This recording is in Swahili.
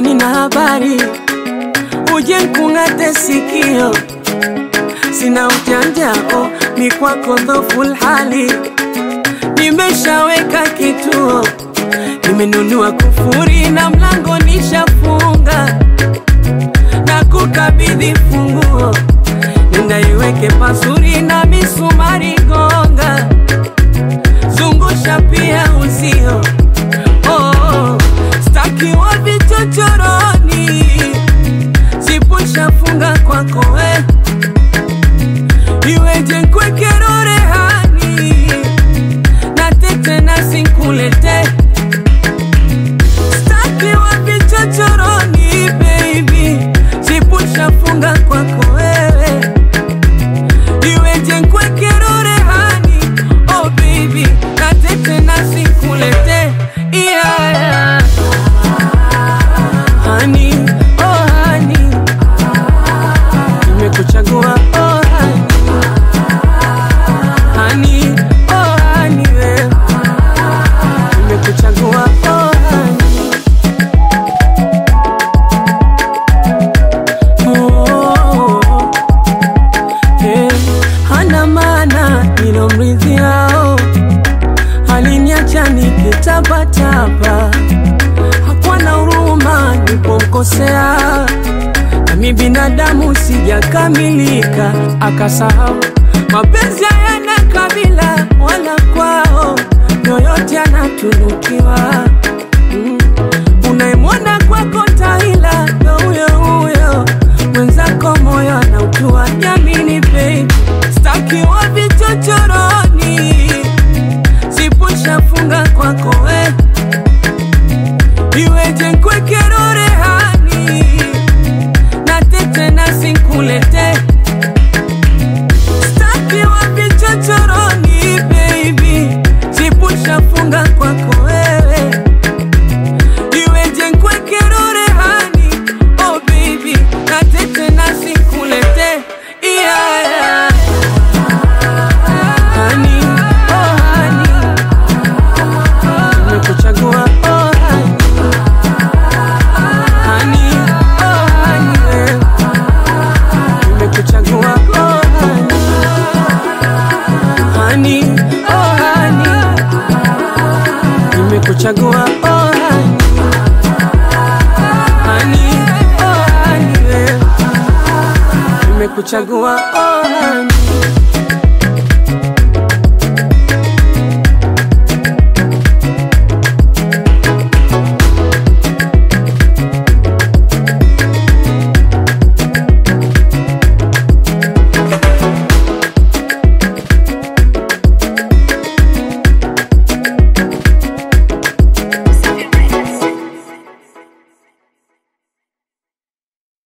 nina habari, uje nkung'ate sikio, sina ujanjao, ni kwako dhoful hali, nimeshaweka kituo, nimenunua kufuri na mlango nishafunga, na kukabidhi funguo, nenda iweke pazuri na misumari gonga, zungusha pia uzio oh, staki wa vichochoroni, sipushafunga kwako we iweje nkwekero rehani na tete na sinkulete staki wa vichochoroni baby, sipushafunga kwako wewe iweje nkwekero rehani oh baby na tete na sinkulete yeah, yeah. Honey, oh honey, nimekuchagua oh honey, honey, oh honey, we nimekuchagua oh honey, oh, eh, hana maana nilomridhiao aliniacha nikitapatapa hakuwa na huruma nilipomkosea, nami binadamu sijakamilika, akasahau mapenzi hayana kabila wala kwao, yoyote anatunukiwa. Mm. Unayemwona kwako taila ndo huyo huyo, mwenzako moyo anautua. Jamini baby, staki wa vichochoroni, sipushafunga kwako we iweje nkwekero rehani na tete na sinkulete staki wa vichochoroni baby sipushafunga kwako wewe iweje nkwekero rehani oh baby na tete na sinkulete yeah, yeah. Honey, oh honey, nimekuchagua oh honey Honey, oh honey, we. Nimekuchagua oh honey. Honey, oh honey. Nimekuchagua oh honey. Honey, oh honey, we. Nimekuchagua oh honey.